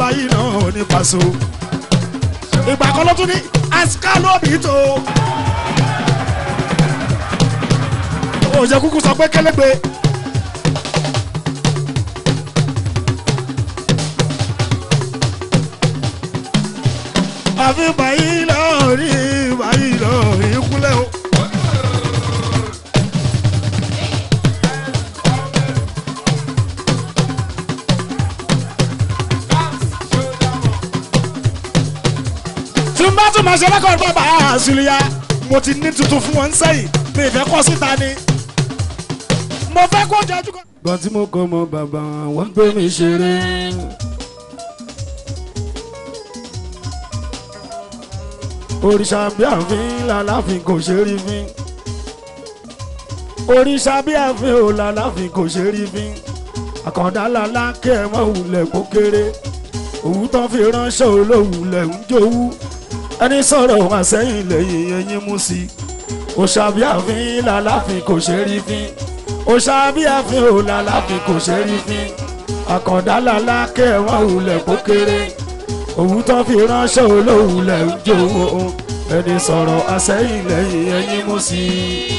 báyìí náà ní pàṣẹ ìgbà kan ló tún ní àsìká lóbi tó òjò kúkú sọ pé kélégbé. àfi báyìí lọ́ọ́ rí báyìí lọ́ọ́ rí kúlẹ̀ o. tí n bá tún máa ṣe rẹ́kọ̀dì bàbá àṣìlíya mo ti ní tuntun fún wọn sẹ́yìn mi ìfẹ́ kọ́ síta ni mo fẹ́ kó jẹ́jú kan. gbọ́n tí mo kọ́ mọ bàbá wọn gbé mi ṣeré. òrìṣà bí àfin làláfin kò ṣe rí fín. òrìṣà bí àfin ò làláfin kò ṣe rí fín. àkàndá làlá kí ẹ mọ wulẹ̀ kó kéré. òwú tán fi ránṣẹ́ olówùlẹ̀ ń jowú. ẹni sọ̀rọ̀ wá sẹ́yìn lẹ́yìn ẹyin mú sí i. òṣà bí àfin làláfin kò ṣe rí fín òṣà bí àfin ò làláfin kò ṣe rí fín àkàndá làlá kẹ́ ẹ̀ wọ́n wulẹ̀ kó kéré òwú tó fi ránṣẹ́ olówulẹ̀ ń jòwó ẹni sọ̀rọ̀ àsẹ́yìn lẹ́yìn ẹyin mú sí i.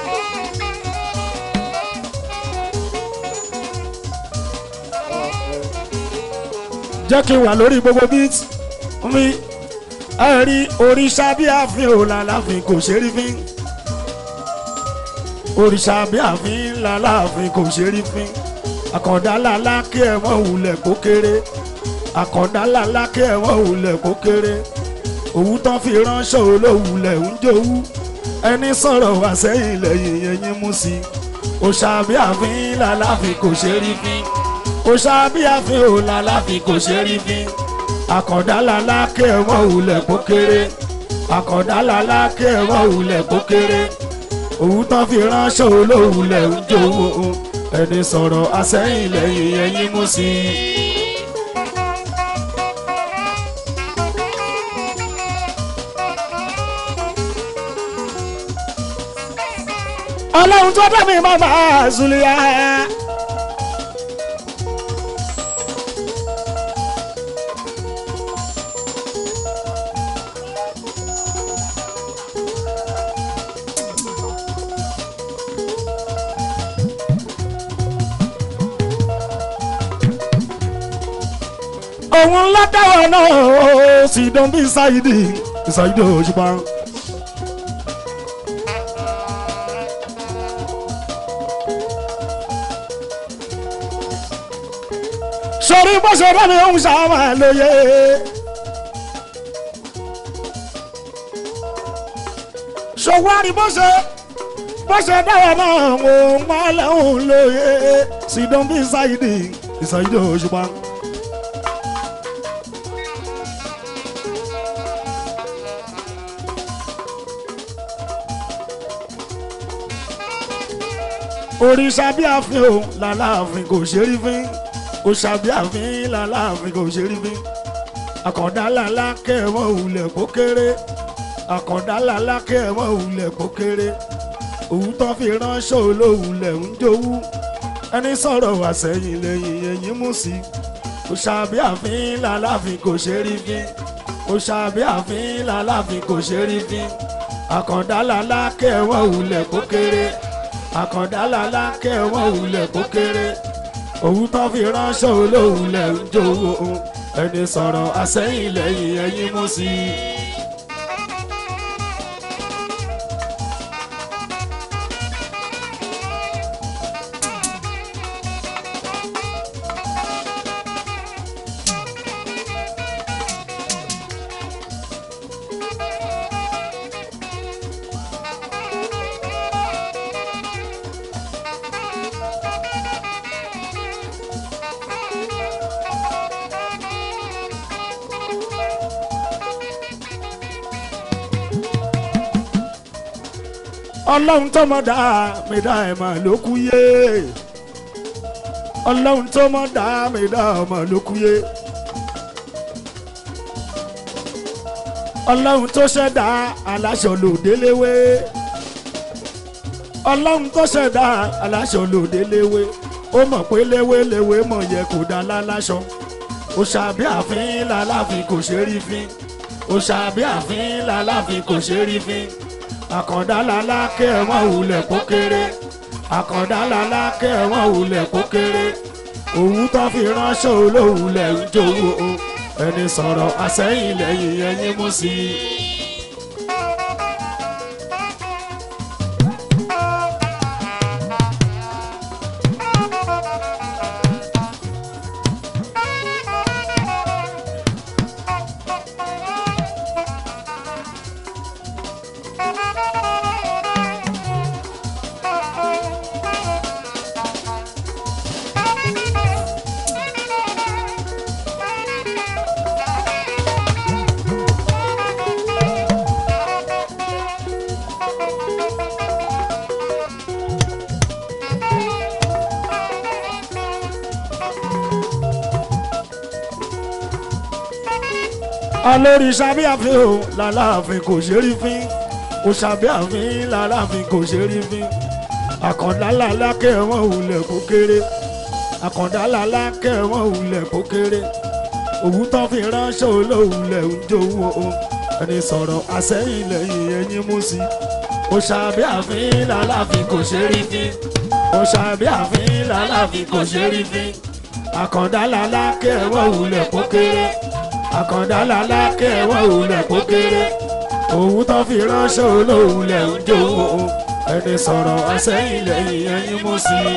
jẹ́ kí n wà lórí gbogbo bíìtì mi ẹ rí òrìṣà bí àfin ò làláfin kò ṣe rí fín òrìṣà bí àfin làláàfin kò ṣe rí fín àkàndá làlá kí ẹ wọ́n wulẹ̀ kó kéré àkàndá làlá kí ẹ wọ́n wulẹ̀ kó kéré òwú tán fi ránṣẹ́ olówulẹ̀ ń jowú ẹni sọ̀rọ̀ wá sẹ́yìn lẹ́yìn ẹyin mú sí i òṣà bí àfin làláàfin kò ṣe rí fín òṣà bí àfin ò làláàfin kò ṣe rí fín àkàndá làlá kí ẹ wọ́n wulẹ̀ kó kéré àkàndá làlá kí ẹ wọ́n wulẹ̀ kó kéré òun tán fi ránṣẹ́ olówulẹ̀ ń jowó ẹni sọ̀rọ̀ àsẹ́yìn lẹ́yìn ẹyin mú sí i. ọlọ́run tó dá mi máa máa zuliya. òun ńlá dáwọ̀ náà ó sì dán bí ṣáìdì ṣáìdì òṣùpá. sọ̀rí bó ṣe rẹ́ mi ń ṣàmà lóye. ṣòwárí bó ṣe bó ṣe dáwọ̀ náà wò má lẹ́hùn lóye sì dán bí ṣáìdì ṣáìdì òṣùpá. òrìṣà bí àfin o làláàfin kò ṣe rí fín òrìṣà bí àfin làláàfin kò ṣe rí fín àkàndá làlá kẹwọn òwúlẹ̀ kó kéré àkàndá làlá kẹwọn òwúlẹ̀ kó kéré òwú tó fi ránṣẹ́ olówùlẹ̀ ń jowú ẹni sọ̀rọ̀ wá sẹ́yìn lẹ́yìn ẹ̀yìn mú sí òrìṣà bí àfin làláàfin kò ṣe rí fín òrìṣà bí àfin làláàfin kò ṣe rí fín àkàndá làlá kẹwọn òwúlẹ̀ kó kéré àkàndá làlá kẹwọn òwúlẹ̀ kó kéré òun tó fi ránṣẹ́ olóhùnlẹ̀ ń jowó ẹni sọ̀rọ̀ àsẹ́yìn lẹ́yìn ẹyin mú sí i. ọlọ́run tó mọ̀ dá mi dá ẹ̀ mà ló kú yé ọlọ́run tó mọ̀ dá mi dá ẹ̀ mà ló kú yé ọlọ́run tó ṣẹ̀dá aláṣọ lòdéléwé ọlọ́run tó ṣẹ̀dá aláṣọ lòdéléwé ó mọ̀ pé léwéléwé mọ̀ yẹ kó dá láláṣọ òṣàbí àfin làláfin kò ṣe rí fín òṣàbí àfin làláfin kò ṣe rí fín àkàndá lalákẹ́ ẹ̀wọ̀n wulẹ̀ kó kéré àkàndá lalákẹ́ ẹ̀wọ̀n wulẹ̀ kó kéré òwú tó fi ránṣẹ́ olówulẹ̀ ń jowó o ẹni sọ̀rọ̀ àsẹ́yìn lẹ́yìn ẹyin mú sí i. olórí sábẹ́ àfin o làláàfin kò ṣe rí fín o sábẹ́ àfin làláàfin kò ṣe rí fín àkàndá làlákẹ́ wọn wulẹ̀ kó kéré àkàndá làlákẹ́ wọn wulẹ̀ kó kéré òwú tán fi ránṣẹ́ olówulẹ̀ ń jowó o ẹni sọ̀rọ̀ àsẹ́yìn lẹ́yìn ẹyin mú sí o sábẹ́ àfin làláàfin kò ṣe rí fín o sábẹ́ àfin làláàfin kò ṣe rí fín àkàndá làlákẹ́ wọn wulẹ̀ kó kéré àkàndá lalákẹ́ wọ́n òwúlẹ̀ kó kéré òun tó fi ránṣẹ́ olóòwúlẹ̀ ń jòwó ẹni sọ̀rọ̀ àsẹ́yìn lẹ́yìn ẹyin mú sí i.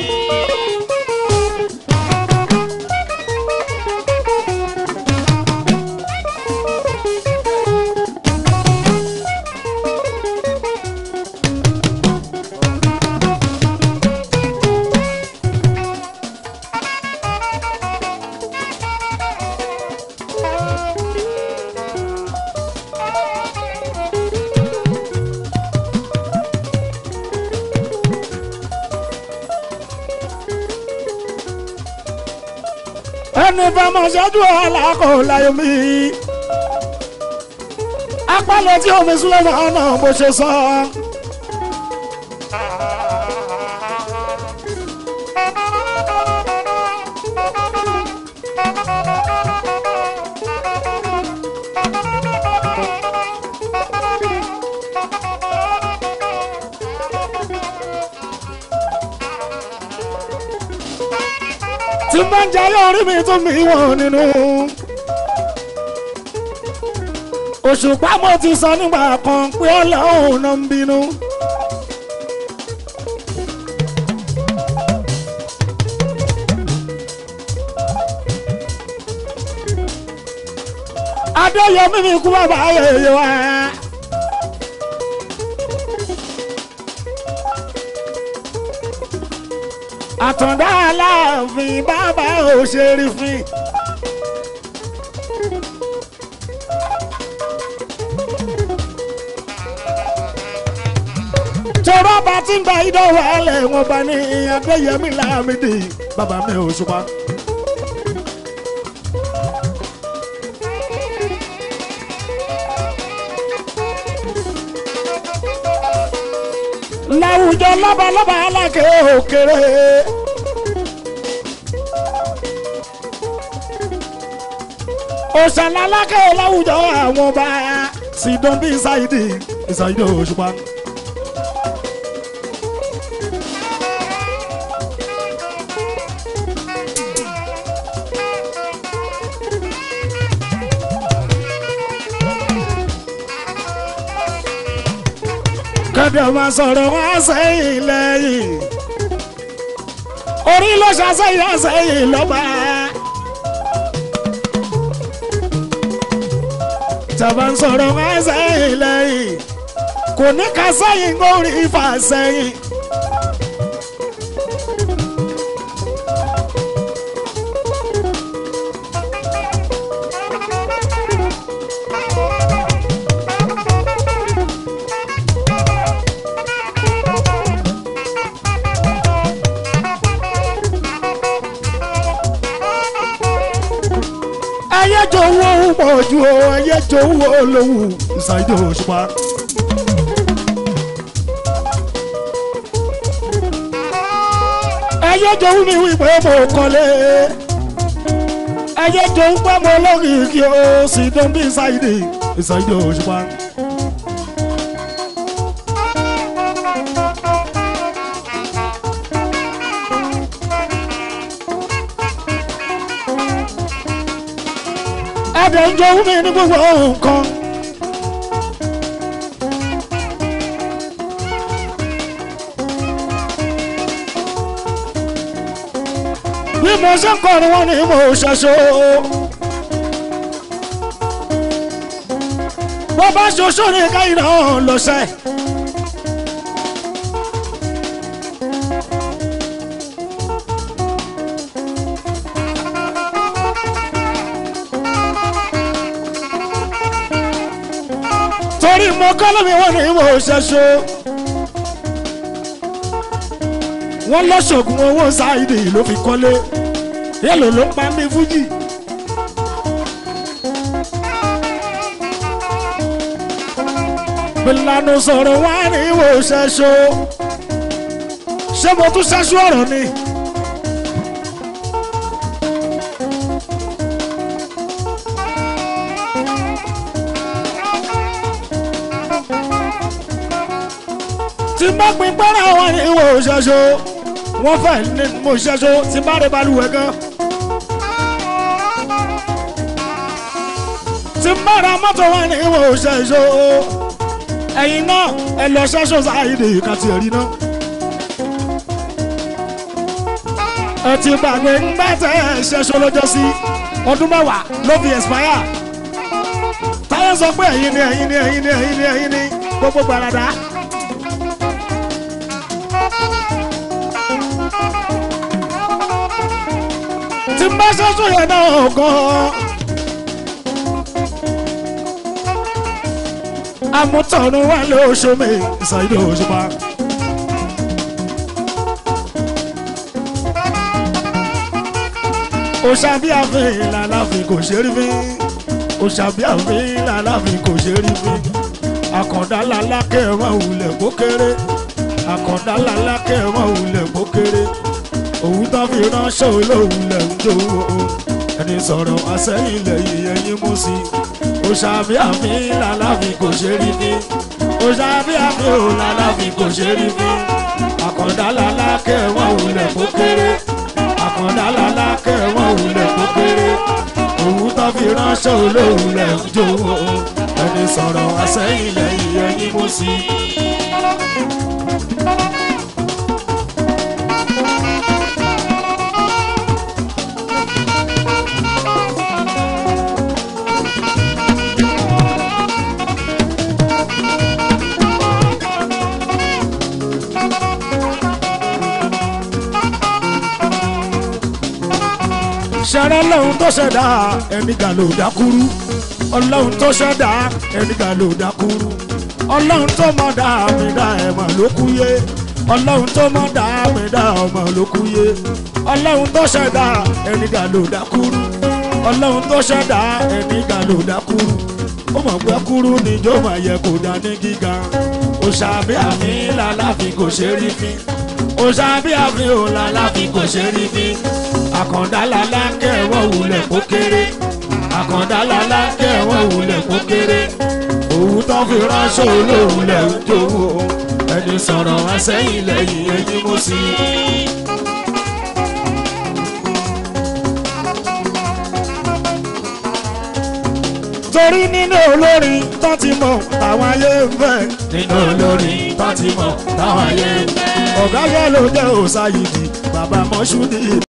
ẹni bá máa ṣáájú aláàkó láyé mi. apálẹ̀ tí omi súnlẹ̀ máa nà bó ṣe sọ. tí bá ń jayé orí mi tún mi wọ̀n nínú. òṣùpá mo ti sọ nígbà kan pé ọlọ́run náà ń bínú. adéyẹmí mi kú bàbá ayẹyẹ wa. àtàndá aláàfin bàbá òṣèré fín. tọrọ bá ti ń gba ìdánwò alẹ wọn bá ní adéyẹmí láàmìdì bàbá mi ò ṣùpá. láwùjọ lọ́balọ́ba alákè òkèrè. òṣàlà alákè láwùjọ àwọn ọba sídán bí ṣáìdì ìṣàìdì òṣùpá. kẹ́dẹ̀ máa sọ̀rọ̀ wá sẹ́yìn lẹ́yìn orí ló ṣàṣeyìn àṣeyìn lọ́ba. tàbá ń sọ̀rọ̀ wá sẹ́yìn lẹ́yìn kò ní ká sẹ́yìn kórì ìfà sẹ́yìn. ẹyẹ jọ̀wọ́ pọ̀ ju o ẹyẹ jọ̀wọ́ lówù ṣáìdì òṣùpá. ẹyẹ jọ̀wọ́ mi wípé mo kọ́lé ayé jò ń pẹ́ mọ́ lókìkí o sì dán bí ṣáìdì ìṣàìdì òṣùpá. ẹ̀dẹ̀ ń jọ wúmi ní gbogbo nǹkan. bí mo ṣe ń kọrin wọn ni mo ṣẹṣọ. bó bá ṣoṣo ní káyìí náà lọ́sẹ̀. torí mo kọ́ lómi wọn ni mo ṣẹṣọ. wọ́n lọ́ṣọ̀gùn owó ṣáìdì ló fi kọ́lé yẹ́lò ló ń pa mí fújì. bílánù sọ̀rọ̀ wá ní ìwò ṣẹ́ṣọ́ ṣé mo tún ṣẹ́ṣọ́ ọ̀rọ̀ ni. tí bá pin pẹ́rẹ́ àwọn ní ìwò ṣẹ́ṣọ́ wọ́n fẹ́ ní mo ṣẹ́ṣọ́ tí bá rẹ̀ balùwẹ̀ gan. tí n bá ra mọ́tò wá ní ìwò ṣẹ́ṣọ́ ẹ̀yin náà ẹ lọ ṣẹ́ṣọ́ sáàyèdè kàtì ẹ̀rí náà. ẹ ti gbàgbé ńgbà tẹ ẹ ṣẹ́ṣọ́ lọ́jọ́ sí ọdún mẹ́wàá ló fi expire. táyà sọ pé ẹ̀yin ni ẹ̀yin ni ẹ̀yin ni ẹ̀yin ni ẹ̀yin ni gbogbo gbàràdà. tí n bá ṣẹ́ṣọ́ yẹn náà gan-an. amútọ̀run wà lóṣùmí ìsàìdò òṣùpá. òṣàbí àfin làlàfin kò ṣe rí fín òṣàbí àfin làlàfin kò ṣe rí fín àkàndá làlákẹ́ wọn wulẹ̀ kó kéré àkàndá làlákẹ́ wọn wulẹ̀ kó kéré òun tó fi ránṣẹ́ olóhùnlẹ̀ ń jó ẹni sọ̀rọ̀ àsẹ́yìn lẹ́yìn ẹ̀yìn mú sí i òṣàbí àfin làlàfin kò ṣe rí fín òṣàbí àfin ò làlàfin kò ṣe rí fín àkàndá làlákẹ́ wọn wulẹ̀ kó kéré àkàndá làlákẹ́ wọn wulẹ̀ kó kéré òun tó fi ránṣẹ́ olóhùnlẹ̀ ń jó ẹni sọ̀rọ̀ àsẹ́yìn lẹ́yìn ẹ̀yìn mú sí i. ṣẹ̀rẹ̀ lọ́hun tó ṣẹ̀dá ẹnìkan ló dákúrú ọlọ́hun tó ṣẹ̀dá ẹnìkan ló dákúrú ọlọ́hun tó mọ̀ dá mi dá ẹ̀mọ̀ ló kú yé ọlọ́hun tó mọ̀ dá mi dá ọmọ ló kú yé ọlọ́hun tó ṣẹ̀dá ẹnìkan ló dákúrú ọlọ́hun tó ṣẹ̀dá ẹnìkan ló dákúrú ó mọ̀ pé kúrú níjó máa yẹ kó dá ní gíga òṣàbí àmì làlàfi kò ṣe rí fín òṣàbí àmì ò làlàfi kò ṣe rí fín àkàndá lálá kẹwọ́ wulẹ̀ kó kéré àkàndá lálá kẹwọ́ wulẹ̀ kó kéré òwú tó fi ránṣẹ́ olóhùnlẹ̀ ń jowó ẹni sọ̀rọ̀ wá sẹ́yìn lẹ́yìn ẹni mú sí i. torí nínú olórin tó ti mọ̀ táwọn ayé ń fẹ́. nínú olórin tó ti mọ̀ táwọn ayé ń fẹ́. ọ̀gá yẹn ló jẹ́ òsáyìdì bàbá mọ́ṣúdì